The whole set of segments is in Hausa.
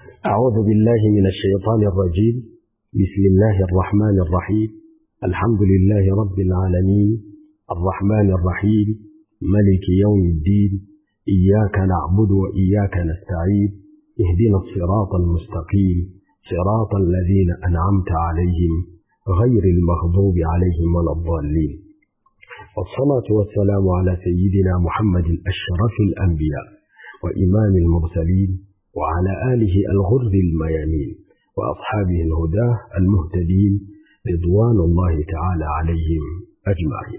أعوذ بالله من الشيطان الرجيم بسم الله الرحمن الرحيم الحمد لله رب العالمين الرحمن الرحيم ملك يوم الدين إياك نعبد وإياك نستعين اهدنا الصراط المستقيم صراط الذين أنعمت عليهم غير المغضوب عليهم ولا الضالين والصلاة والسلام على سيدنا محمد أشرف الأنبياء وإمام المرسلين وعلى آله الغر الميامين وأصحابه الهداه المهتدين رضوان الله تعالى عليهم أجمعين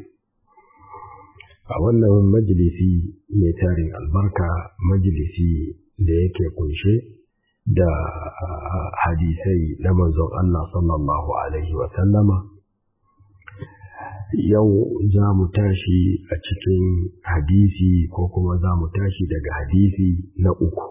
أولا مجلسي ميتار البركة مجلسي ليك كنشي da hadisai na manzon Allah sallallahu Alaihi wasallama yau za mu tashi a cikin hadisi ko kuma za mu tashi daga hadisi na uku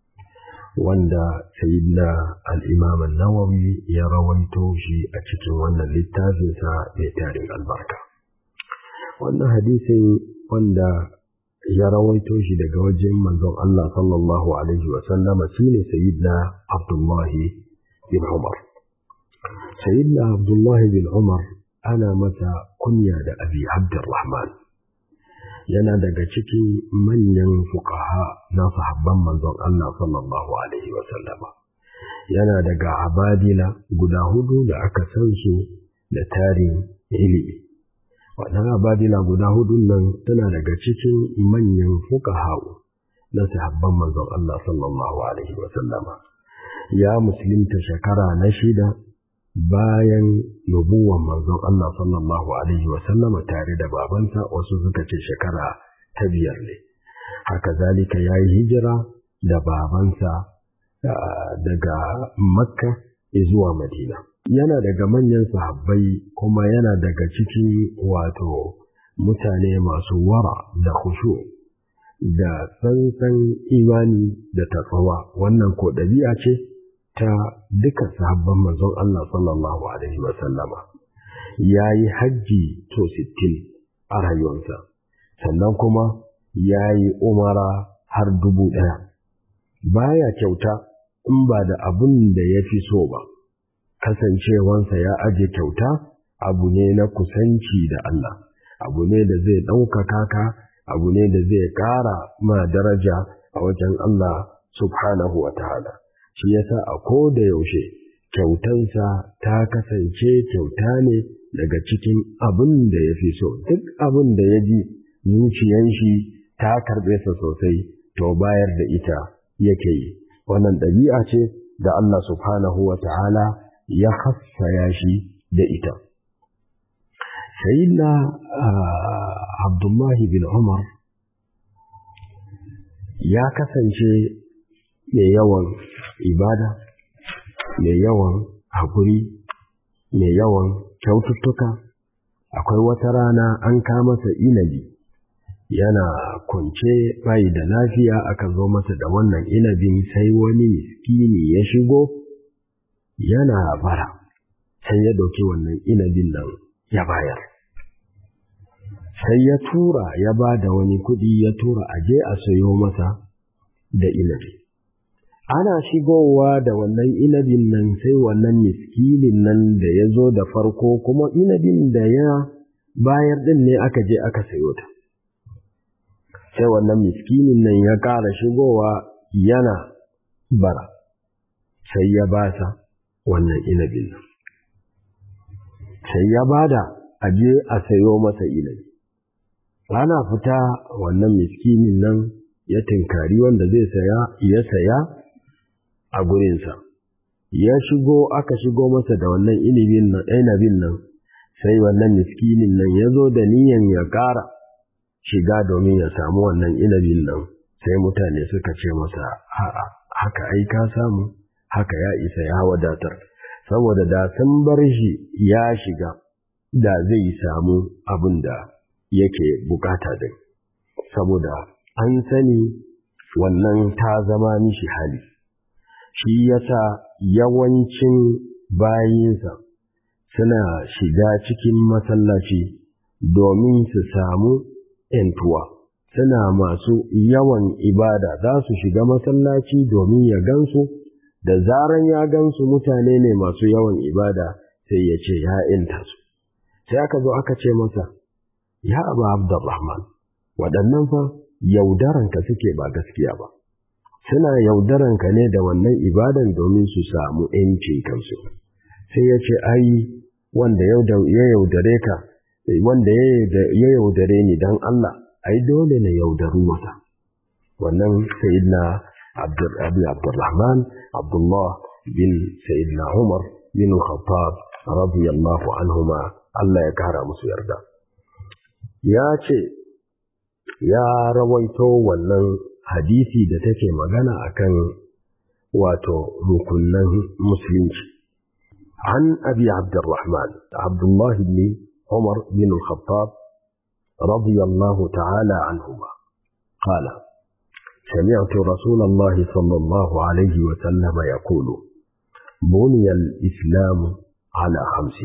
wanda sayidina al'imam nawawi ya rawaito shi a cikin wannan littafinsa mai tarin albarka wannan hadisin wanda ya rawaito shi daga wajen manzon Allah sallallahu alaihi wasallama shi ne sayidina abdullahi bin umar sayidina abdullahi bin umar ana masa kunya da abi abdurrahman yana daga cikin manyan fukaha na sahabban manzon Allah sallallahu alaihi wasallama yana daga abadila guda hudu da aka san su da tarin ilimi waɗannan abadila guda hudun nan tana daga cikin manyan fukaha na sahabban manzon Allah sallallahu alaihi wasallama ya musulunta shekara na shida bayan nubuwan manzon Allah sallallahu Alaihi wasallama tare da babansa wasu suka ce shekara ta biyar ne. Haka zalika ya yi hijira da babansa daga Makka zuwa Madina. Yana daga manyan sahabbai kuma yana daga cikin wato mutane masu wara da khushu da tsantsan imani da tatsawa wannan ko ɗabi'a ce ta duka sahabban manzon Allah sallallahu Alaihi wasallama ya yi hajji to sittin a rayuwarsa sannan kuma ya yi umara har dubu ɗaya baya kyauta in ba da abin da ya fi so ba kasancewansa ya aje kyauta abu ne na kusanci da Allah abu ne da zai ɗaukaka ka abu ne da zai ƙara ma daraja a wajen Allah subhanahu wa ta'ala shi yasa a ko da yaushe kyautansa ta kasance kyauta ne daga cikin abin da ya fi so duk abin da ya ji zuciyan shi ta karɓe sa sosai to bayar da ita yake yi wannan ɗabi'a ce da Allah subhanahu wa ta'ala ya hassaya shi da ita sayyidina abdullahi bin umar ya kasance mai yawan ibada mai yawan haƙuri mai yawan kyaututtuka akwai wata rana an masa inabi yana kunce bai da lafiya aka zo masa da wannan inabin sai wani miskini ya shigo yana bara sai ya ɗauki wannan inabin nan ya bayar sai ya tura ya ba da wani kuɗi ya tura aje a sayo masa da inabi ana shigowa da wannan inabin nan sai wannan miskinin nan da ya zo da farko kuma inabin da ya bayar ɗin ne aka je aka sayo ta sai wannan miskinin nan ya ƙara shigowa yana bara sai ya basa wannan inabin nan sai ya bada aje a sayo masa inabi ana fita wannan miskinin nan ya tinkari wanda zai saya ya saya a gurinsa ya shigo aka shigo masa da wannan inabin nan sai wannan miskinin nan ya zo da niyan ya ƙara shiga domin ya samu wannan inabin nan sai mutane suka ce masa a'a haka ai ka samu haka ya isa ya wadatar saboda da sun bar shi ya shiga da zai samu abin da yake bukata din saboda an sani wannan ta zama mishi hali shi yasa yawancin bayinsa suna shiga cikin masallaci domin su samu ‘yantuwa, suna masu yawan ibada za su shiga masallaci domin ya gansu da zaran ya gansu mutane ne masu yawan ibada sai ya ce ya inta su sai aka zo aka ce masa ya abu abdurrahman waɗannan fa yaudaranka suke ba gaskiya ba suna yaudaranka ne da wannan ibadan domin su samu ‘yancin kansu sai ya ce ai wanda ya yaudare ka wanda ya yaudare ni don Allah ai dole na yaudaru masa wannan sayyidina Abi Abdurrahman Abdullah bin sayyidina Umar bin Khattab radiyallahu anhuma Allah ya kara musu yarda ya ce ya rawaito wannan hadisi da take magana akan wato rukunan musulunci عن أبي عبد الرحمن عبد الله بن عمر بن الخطاب رضي الله تعالى عنهما قال سمعت رسول الله صلى الله عليه وسلم يقول بني الإسلام على خمس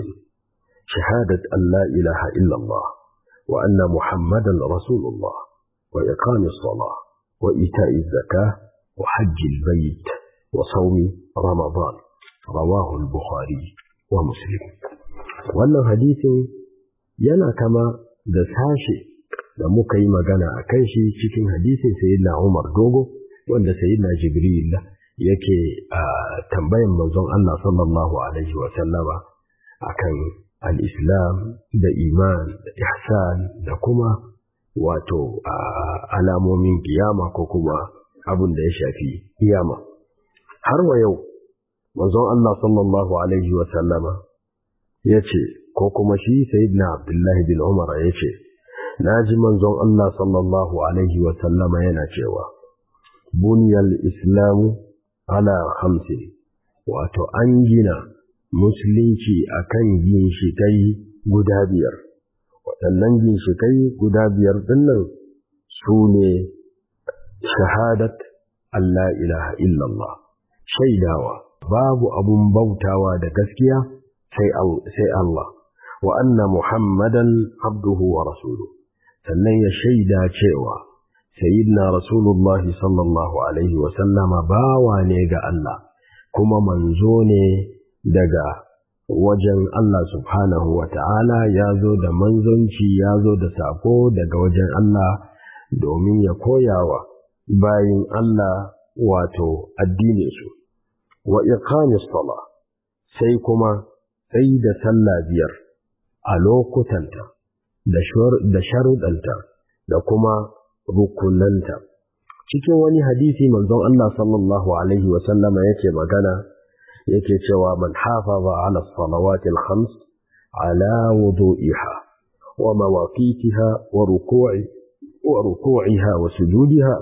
شهادة أن لا إله إلا الله وأن محمدا رسول الله وإقام الصلاة وإيتاء الزكاة وحج البيت وصوم رمضان رواه البخاري ومسلم wannan hadisin yana kama da sashe da muka yi magana a kan shi cikin hadisin sayyidina Umar Dogo wanda sayyidina Jibril yake tambayan manzon Allah sallallahu alaihi wa sallama akan al-Islam da iman da ihsan da kuma wato alamomin kiyama ko kuma abin da ya shafi kiyama har wa yau manzon Allah sallallahu alaihi wa sallama yace ko kuma shi sayyidina Abdullah bin Umar yace naji manzon Allah sallallahu alaihi wa sallama yana cewa buniyal islamu ala khamsin wato an gina musulunci akan ginshikai guda biyar waɗannan ginshikai guda biyar dinnan su ne shahadat Allah ilaha illallah shaidawa babu abun bautawa da gaskiya sai Allah wa anna Muhammadan abduhu wa rasuluhu sannan ya shaida cewa sayyidina rasulullahi sallallahu alaihi wa sallama bawa ne ga Allah kuma manzo ne daga wajen Allah subhanahu wa ta'ala ya zo da manzonci ya zo da sako daga wajen Allah domin ya koyawa bayin Allah wato addininsu wa iqamis sala sai kuma sai da sallah biyar a lokutanta da sharuɗanta da kuma rukunanta cikin wani hadisi manzon Allah sallallahu alaihi wa sallama yake magana yake cewa man hafaza ala salawati al-khams ala wudu'iha wa mawaqitiha wa ruku'i wa ruku'iha wa sujudiha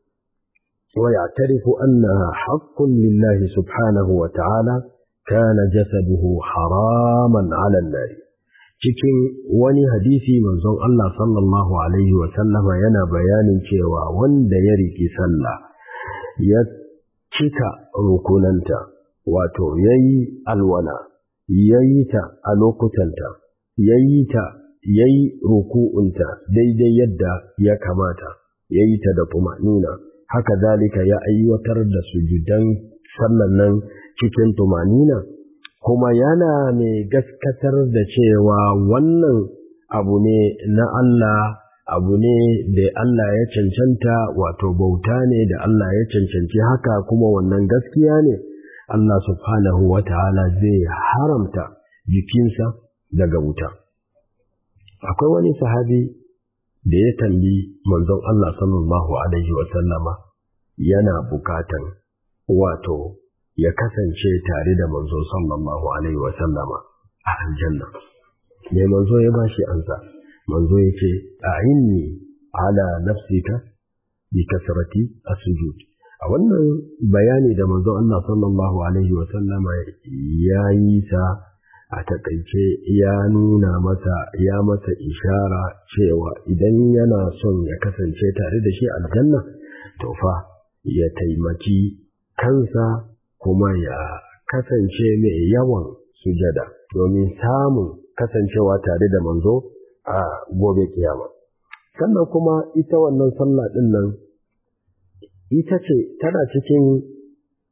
ويعترف أنها حق لله سبحانه وتعالى كان جسده حراما على النار cikin wani hadisi manzon Allah sallallahu alaihi wa sallama yana bayanin cewa wanda ya riki sallah ya cika rukunanta wato yayi alwala yayi ta a lokutanta yayi ta yayi ruku'unta daidai yadda ya kamata yayi ta da tumanina haka zalika ya aiwatar da sujudan sallan nan cikin tumanina kuma yana mai gaskatar da cewa wannan abu ne na Allah abu ne da Allah ya cancanta wato bauta ne da Allah ya cancanci haka kuma wannan gaskiya ne Allah subhanahu wa ta'ala zai haramta jikinsa daga wuta akwai wani sahabi da ya tambi manzon Allah sallallahu alaihi wa sallama yana bukatan wato ya kasance tare da manzo sallallahu alaihi wa sallama a aljanna mai manzo ya bashi ansa manzo yace a'inni ala nafsika bi kasrati as-sujud a wannan bayani da manzo Allah sallallahu alaihi wa sallama ya yi sa a takaice ya nuna masa ya masa ishara cewa idan yana son ya kasance tare da shi aljanna to fa ya taimaki kansa kuma ya kasance mai yawan sujada domin samun kasancewa tare da manzo a gobe kiyama sannan kuma ita wannan sallah din nan ita ce tana cikin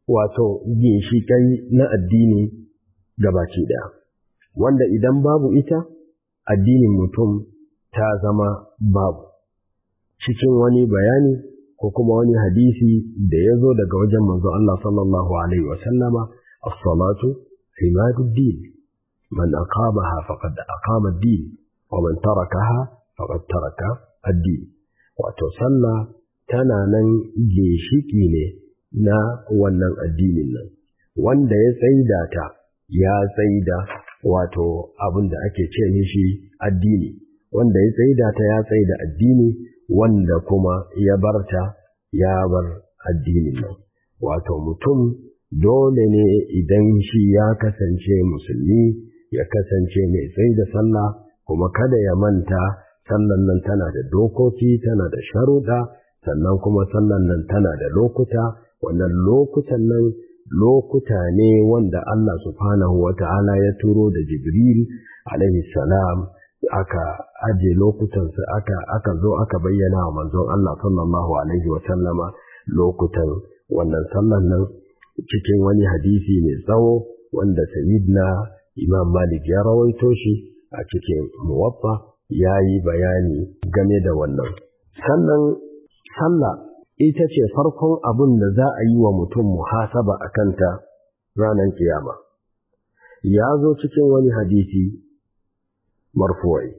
wato ginshiƙai na addini gabaci ɗaya wanda idan babu ita addinin mutum ta zama babu cikin wani bayani ko kuma wani hadisi da ya zo daga wajen manzo Allah sallallahu alaihi wa sallama as-salatu imaduddin man aqamaha faqad aqama ad-din wa man tarakaha faqad taraka ad-din wato sallah tana nan ginshiki ne na wannan addinin nan wanda ya tsaida ta ya tsaida wato abin da ake ce mishi addini wanda ya tsaida ta ya tsaida addini wanda kuma ya barta ya bar addinin nan wato mutum dole ne idan shi ya kasance musulmi ya kasance mai tsaida sallah kuma kada ya manta sallan nan tana da dokoki tana da sharuɗa sannan kuma sallan nan tana da lokuta wannan lokutan nan lokuta ne wanda Allah subhanahu wa ta'ala ya turo da Jibril alaihi salam aka aje lokutansa aka aka zo aka bayyana wa manzon Allah sallallahu alaihi wa sallama lokutan wannan sallan nan cikin wani hadisi mai tsawo wanda sayyidina Imam Malik ya rawaito shi a cikin muwaffa ya yi bayani game da wannan sannan sallah ita ce farkon abin da za a yi wa mutum muhasaba a kanta ranar kiyama. Ya zo cikin wani hadisi marfuwai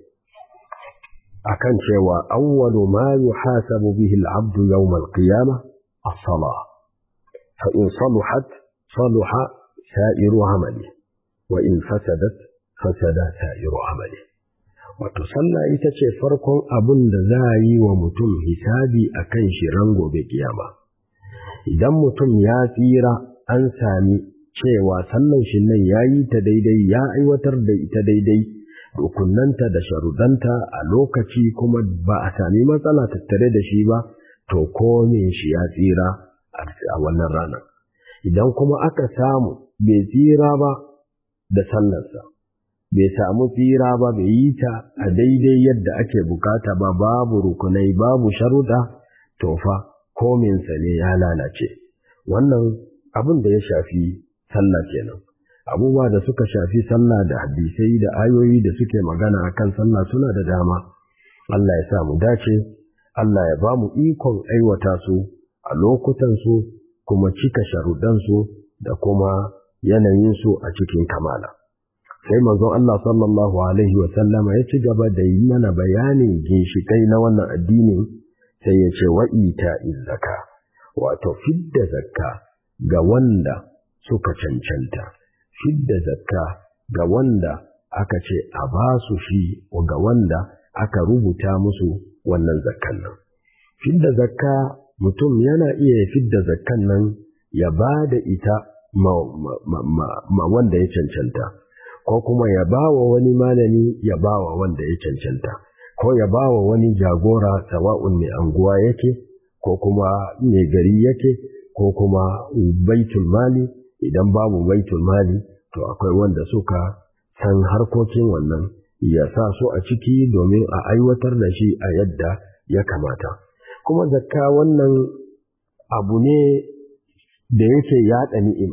akan cewa awwalu ma yuhasabu bihi al-abdu yawm al-qiyama as-salah fa in saluhat saluha sa'iru amali wa in fasadat fasada sa'iru amali wato sallah ita ce farkon abin da za a yi wa mutum hisabi a kan shi ran gobe kiyama idan mutum ya tsira an sami cewa sallan shi nan ya yi ta daidai ya aiwatar da ita daidai rukunanta da sharudanta a lokaci kuma ba a sami matsala tattare da shi ba to komin shi ya tsira a wannan rana idan kuma aka samu bai tsira ba da sallarsa bai samu tsira ba bai yi ta a daidai yadda ake bukata ba babu rukunai babu sharuɗa to fa kominsa ne ya lalace wannan abin da ya shafi sallah kenan abubuwa da suka shafi sallah da hadisai da ayoyi da suke magana akan sallah suna da dama Allah ya sa mu dace Allah ya ba mu ikon aiwata su a lokutan su kuma cika sharuɗan su da kuma yanayin su a cikin kamala sai manzon Allah sallallahu alaihi wa sallama ya ci gaba da yi mana bayanin ginshikai na wannan addinin sai ya ce wa ita zakka wato fidda zakka ga wanda suka cancanta fidda zakka ga wanda aka ce a ba su shi ga wanda aka rubuta musu wannan zakkan nan fidda zakka mutum yana iya fidda zakkan nan ya ba da ita ma, ma, ma, ma wanda ya cancanta ko kuma ya ba wa wani malami ya ba wa wanda ya cancanta ko ya ba wa wani jagora sawa'un mai anguwa yake ko kuma mai gari yake ko kuma baitul mali idan babu baitul mali to akwai wanda suka san harkokin wannan ya sa su a ciki domin a aiwatar da shi a yadda ya kamata kuma zakka wannan abu ne da yake yaɗa ni'ima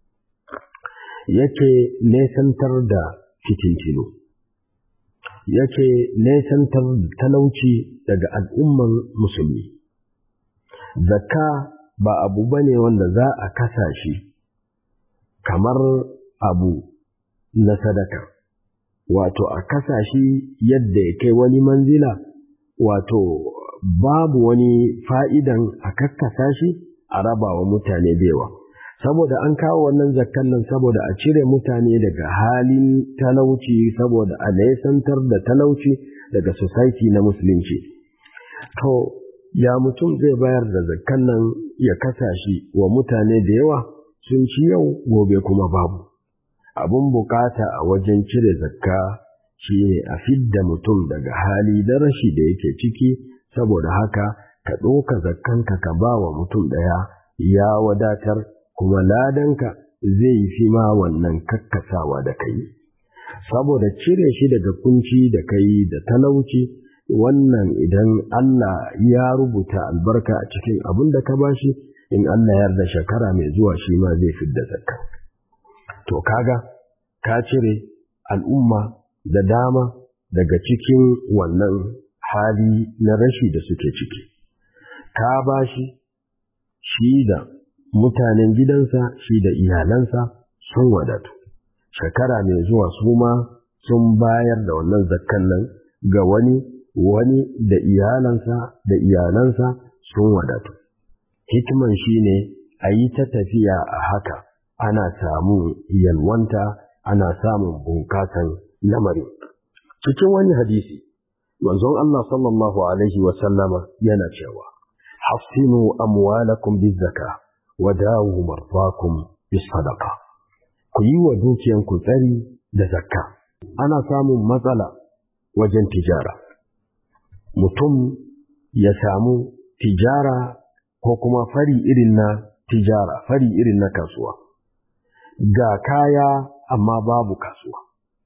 yake nesantar da fitintinu yake nesantar talauci daga al'umman musulmi zakka ba abu bane wanda za a kasa shi kamar abu na sadaka wato a kasa shi yadda ya kai wani manzila wato babu wani fa'idan a kakkasa shi a raba wa mutane bewa saboda an kawo wannan zakkan nan saboda a cire mutane daga halin talauci saboda a nesantar da talauci daga society na musulunci to ya mutum zai bayar da zakkan nan ya kasa shi wa mutane da yawa sun ci yau gobe kuma babu abun bukata a wajen cire zakka shi ne a fidda mutum daga hali da rashi da yake ciki saboda haka ka ɗoka zakkanka ka ba wa mutum ɗaya ya wadatar kuma ladanka zai fi ma wannan kakkasawa da kai saboda cire shi daga kunci da kai da talauci wannan idan Allah ya rubuta albarka a cikin abin da ka bashi in Allah ya yarda shekara mai zuwa shi ma zai fidda zakka to kaga ka cire al'umma da dama daga cikin wannan hali na rashi da suke ciki ka bashi shi da mutanen gidansa shi da iyalansa sun wadatu shekara mai zuwa su ma sun bayar da wannan zakkan nan ga wani wani da iyalansa da iyalansa sun wadatu hikiman shi ne a yi ta tafiya a haka ana samun yalwanta ana samun bunkasan lamari cikin wani hadisi manzon Allah sallallahu alaihi wa sallama yana cewa hafsinu amwalakum bizaka wa dawu marfakum bis sadaqa ku yi wa dukiyanku tsari da zakka ana samun matsala wajen tijara mutum ya samu tijara ko kuma fari irin na tijara fari irin na kasuwa ga kaya amma babu kasuwa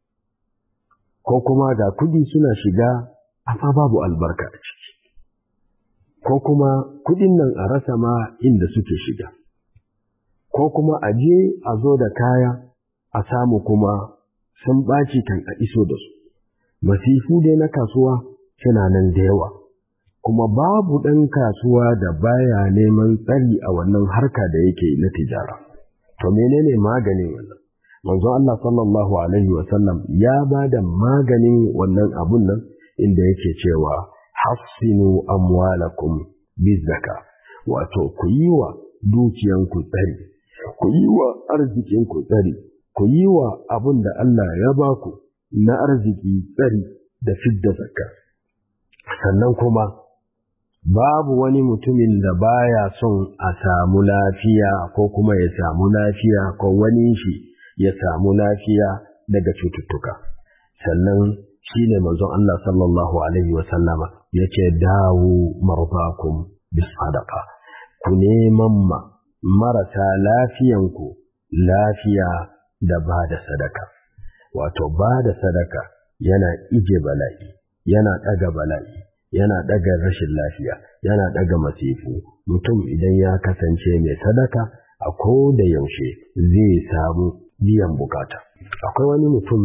ko kuma ga kudi suna shiga amma babu albarka a ciki ko kuma kudin nan a rasa ma inda suke shiga ko kuma a je a zo da kaya a samu kuma sun ɓaci kan a iso da su masifu dai na kasuwa suna nan da yawa kuma babu ɗan kasuwa da baya neman tsari a wannan harka da yake na tijara to menene maganin wannan manzo Allah sallallahu alaihi wa sallam ya ba da maganin wannan abun nan inda yake cewa hassinu amwalakum bizaka wato ku yi wa dukiyanku tsari ku yi wa arzikinku tsari ku yi wa abun da Allah ya ba ku na arziki tsari da fidda zakka sannan kuma babu wani mutumin da baya son a samu lafiya ko kuma ya samu lafiya ko wani shi ya samu lafiya daga cututtuka sannan shi ne manzon Allah sallallahu alaihi wa sallama yake dawo marfakum bis sadaqa ku neman ma marasa lafiyanku lafiya da ba da sadaka wato ba da sadaka yana ije bala'i yana ɗaga bala'i yana ɗaga rashin lafiya yana ɗaga masifu mutum idan ya kasance mai sadaka a ko da yaushe zai samu biyan bukata akwai wani mutum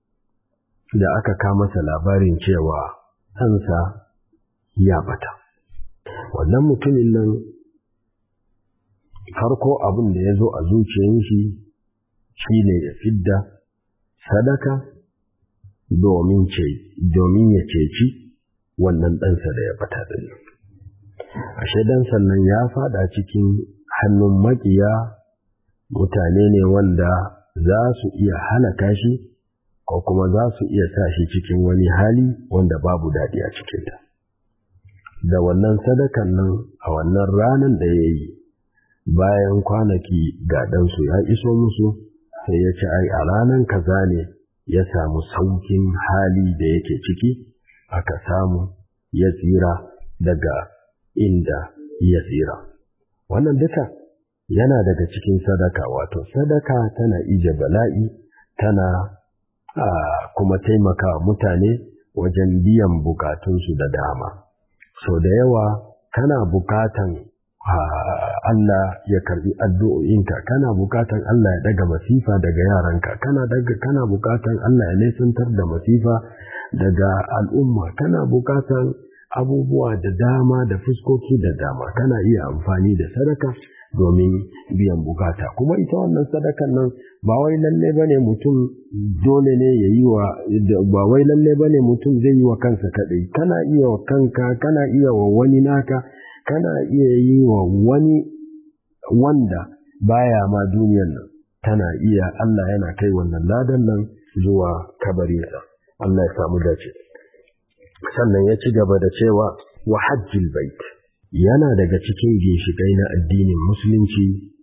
da aka kama masa labarin cewa ɗansa ya bata wannan mutumin nan farko abin da ya zo a zuciyar shi shi ne ya fidda sadaka domin ya ceci wannan ɗansa da ya bata ɗin. Ashe dan sannan ya fada cikin hannun maƙiya mutane ne wanda za su iya halaka shi ko kuma za su iya sa shi cikin wani hali wanda babu daɗi a cikinta. Da wannan sadakan nan a wannan ranar da ya yi bayan kwanaki ga ɗansu ya iso musu sai ya ci ai a ranar kaza ne ya samu saukin hali da yake ciki aka samu ya tsira daga inda ya tsira. Wannan duka yana daga cikin sadaka wato sadaka tana ije bala'i tana kuma taimaka mutane wajen biyan bukatunsu da dama. So da yawa kana bukatan Allah ya karbi addu'o'inka kana bukatan Allah ya daga masifa daga yaranka kana daga kana bukatan Allah ya nesantar da masifa daga al'umma kana bukatan abubuwa da dama da fuskoki da dama kana iya amfani da sadaka domin biyan bukata kuma ita wannan sadakan nan ba wai lalle bane mutum dole ne ya yi wa ba wai lalle bane mutum zai yi wa kansa kadai kana iya wa kanka kana iya wa wani naka kana iya yi wa wani wanda baya ma duniyan nan tana iya Allah yana kai wannan ladan nan zuwa kabarinsa Allah ya samu dace sannan ya ci gaba da cewa wa hajjil bait yana daga cikin ginshiƙai na addinin musulunci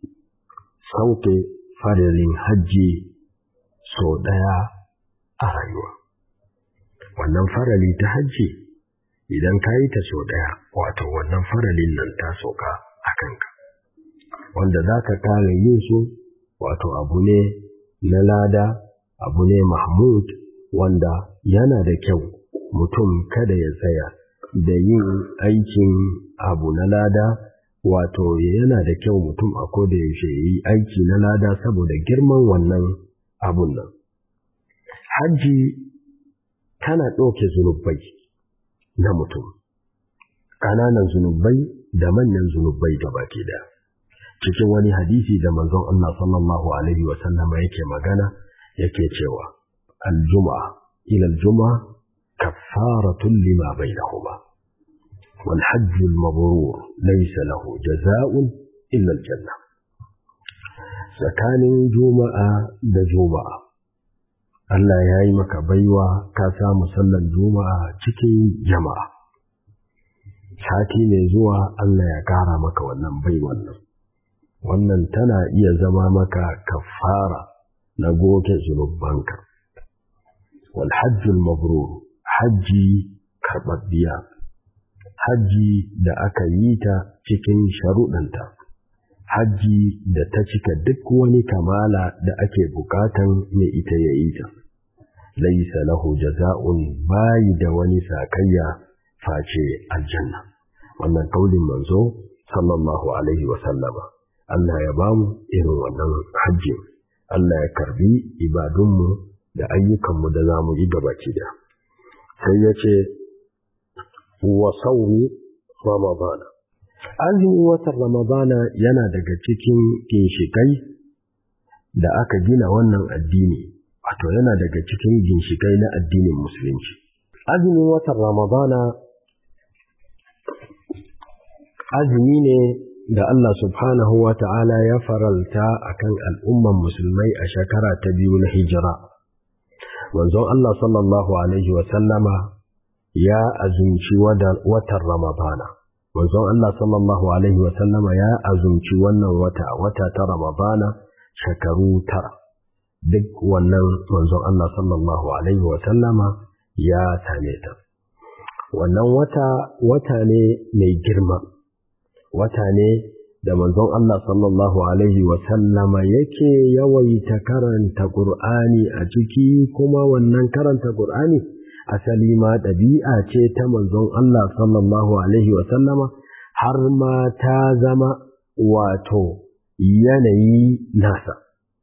sauke farilin hajji so ɗaya a rayuwa wannan farali ta hajji idan ka yi ta so ɗaya wato wannan faralin nan ta soka a kanka wanda za ka kare yin su wato abu ne na lada abu ne mahmud wanda yana da kyau mutum kada ya tsaya da yin aikin abu na lada wato yana da kyau mutum a koda yaushe ya yi aiki na lada saboda girman wannan abun nan hajji tana ɗauke zunubai na mutum ƙananan zunubai da manyan zunubai da baki da cikin wani hadisi da manzon Allah sallallahu alaihi wa sallama yake magana yake cewa aljuma'a ila aljuma'a kaffaratun lima bainahuma wal hajj al mabrur laysa lahu jazaa'un illa al janna tsakanin juma'a da juma'a Allah ya yi maka baiwa ka samu sallar juma'a cikin jama'a sati mai zuwa Allah ya kara maka wannan baiwan nan wannan tana iya zama maka kafara na goge zunubanka wal hajjul mabrur hajji karɓaɓɓiya hajji da aka yi ta cikin sharuɗanta hajji da ta cika duk wani kamala da ake bukatan mai ita ya yi ta laisa lahu jaza'un bayi da wani sakayya face aljanna wannan kaulin manzo sallallahu alaihi wa sallama Allah ya ba mu irin wannan hajji Allah ya karbi ibadunmu da ayyukanmu da za mu yi gabaki da sai ya ce wa sauri ramadana azumin watan ramadana yana daga cikin ginshikai da aka gina wannan addini wato yana daga cikin ginshikai na addinin musulunci azumin watan ramadana azumi ne da Allah subhanahu wa ta'ala ya faralta a kan al'umman musulmai a shekara ta biyu na hijira. Manzon Allah sallallahu Alaihi wasallama ya azumci watan Ramadana. Manzon Allah sallallahu Alaihi wasallama ya azumci wannan wata, wata ta Ramadana shekaru tara. Duk wannan manzon Allah sallallahu Alaihi wasallama ya same ta. Wannan wata, wata ne mai girma. wata ne da manzon Allah sallallahu Alaihi wasallama yake yawaita karanta Ƙur'ani a ciki kuma wannan karanta Ƙur'ani asali ma ɗabi'a ce ta manzon Allah sallallahu Alaihi wasallama har ma ta zama wato yanayi nasa.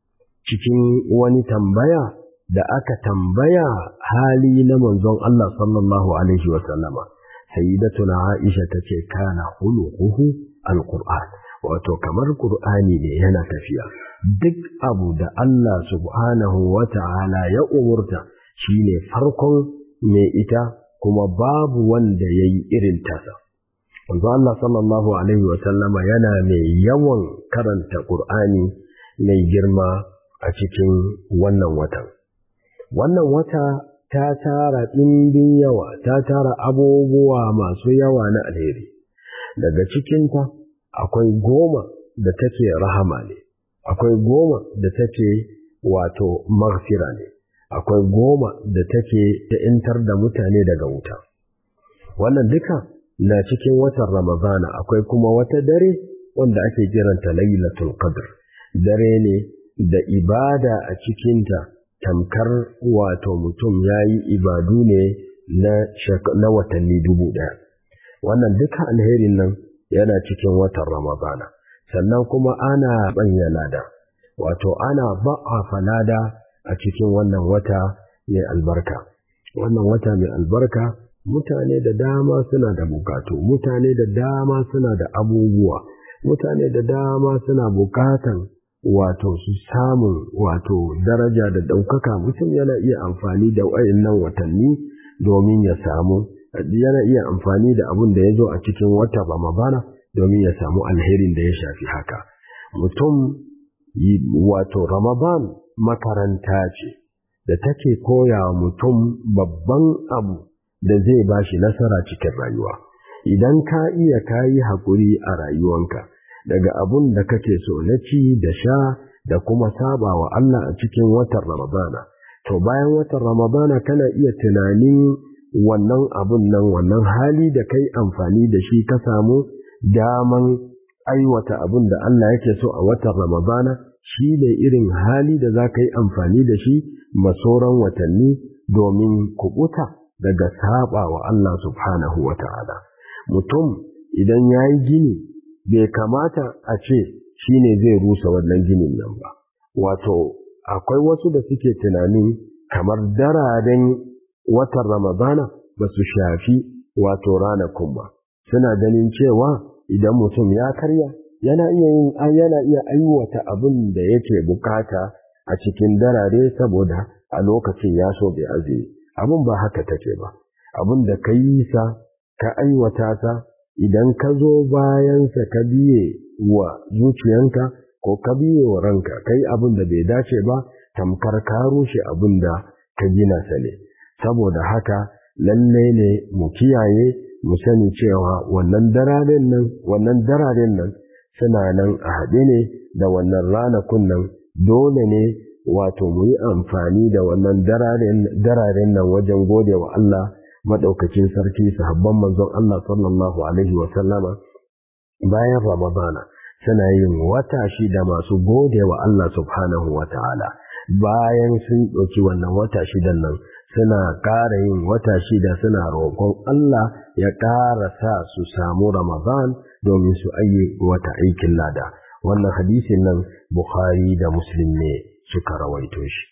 Cikin wani tambaya da aka tambaya hali na manzon Allah sallallahu Alaihi wasallama. sayyidatuna Aisha ta ce kana hulukuhu alquran wato kamar qur'ani ne yana tafiya duk abu da Allah subhanahu wata'ala ya umurta shine farkon mai ita kuma babu wanda yayi irin tasa Wanzu Allah sallallahu alaihi wa sallama yana mai yawan karanta qur'ani mai girma a cikin wannan watan wannan wata ta tara ɗimbin yawa, ta tara abubuwa masu yawa na alheri. Daga cikinta akwai goma da take rahama ne, akwai goma da take wato maghfira ne, akwai goma da take ta'intar da mutane daga wuta. Wannan duka na cikin watan Ramadana akwai kuma wata dare wanda ake kiranta Lailatul Qadr. Dare ne da ibada a cikinta tamkar wato mutum ya yi ibadu ne na watanni dubu ɗaya. Wannan duka alherin nan yana cikin watan Ramadana, sannan kuma ana ɓanya lada, wato ana ba'afa lada a cikin wannan wata mai albarka. Wannan wata mai albarka mutane da dama suna da bukatu, mutane da dama suna da abubuwa, mutane da dama suna bukatan wato su samun wato daraja da ɗaukaka mutum yana iya amfani da wayannan watanni domin ya samu yana iya amfani da abin da ya zo a cikin wata Ramadana domin ya samu alherin da ya shafi haka mutum wato Ramadan makaranta ce da take koya mutum babban abu da zai bashi nasara cikin rayuwa idan ka iya kayi haƙuri a rayuwanka daga abun da kake so na ci da sha da kuma saba wa Allah a cikin watan Ramadana. To bayan watan Ramadana kana iya tunanin wannan abun nan wannan hali da kai amfani da shi ka samu daman aiwata abun da Allah yake so a watan Ramadana shi ne irin hali da za ka yi amfani da shi masoran watanni domin kubuta daga saba wa Allah subhanahu wa ta'ala. Mutum idan ya yi gini bai kamata a ce shi ne zai rusa wannan ginin nan ba wato akwai wasu da suke tunanin kamar dararen watan ramadana ba su shafi wato ranakun ba suna ganin cewa idan mutum ya karya yana iya yin yana iya aiwata abin da yake bukata a cikin darare saboda a lokacin ya so bai azumi abin ba haka take ba abin da ka yi sa ka aiwata sa idan ka zo bayansa ka biye wa zuciyanka ko ka biye wa ranka kai abin da bai dace ba tamkar ka rushe abin da ka gina sa ne saboda haka lalle ne mu kiyaye mu sani cewa wannan dararen nan wannan dararen nan suna nan a haɗe ne da wannan ranakun nan dole ne wato mu yi amfani da wannan dararen nan wajen gode wa Allah maɗaukacin sarki sahabban manzon Allah sallallahu alaihi wa sallama bayan Ramadana suna yin wata shida masu gode wa Allah subhanahu wa ta'ala bayan sun ɗauki wannan wata shidan nan suna ƙara yin wata shida suna roƙon Allah ya ƙara sa su samu Ramadan domin su ayi wata aikin lada wannan hadisin nan Bukhari da Muslim ne suka rawaito shi